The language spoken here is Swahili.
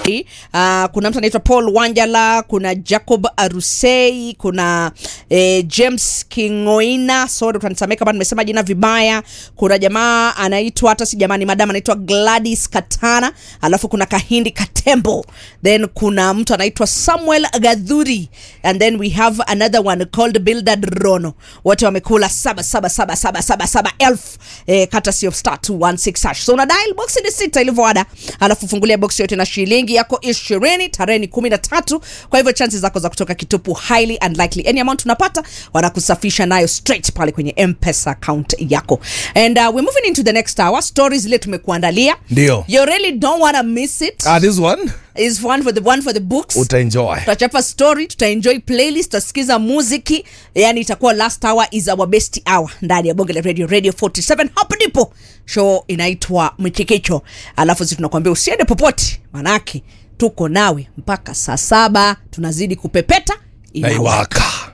Uh, kuna mtu anaitwa Paul Wanjala, kuna Jacob Arusei, kuna eh, James Kingoina, sorry utanisamee kama nimesema jina vibaya. Kuna jamaa anaitwa hata si jamani, madam anaitwa Gladys Katana, alafu kuna Kahindi Katembo, then kuna mtu anaitwa Samuel Gadhuri and then we have another one called Bildad Rono. Wote wamekula saba saba saba saba saba saba elfu eh, courtesy of star 216 hash. So una dial box ni sita ilivyoada, alafu fungulia box yote na shilingi yako ishirini, tarehe ni kumi na tatu. Kwa hivyo chances zako za kutoka kitupu highly unlikely. Any amount unapata wanakusafisha nayo straight pale kwenye M-Pesa account yako. And uh, we're moving into the next hour. Stories zile tumekuandalia. Ndio. You really don't want to miss it. Ah, this one Is one for the one for the books utaenjoy. tutachapa story tutaenjoy playlist tutasikiza muziki yani itakuwa last hour is our best hour ndani ya bonge la radio radio 47 hapo ndipo show inaitwa mchikicho alafu sisi tunakuambia usiende popote manake tuko nawe mpaka saa saba tunazidi kupepeta Na iwaka.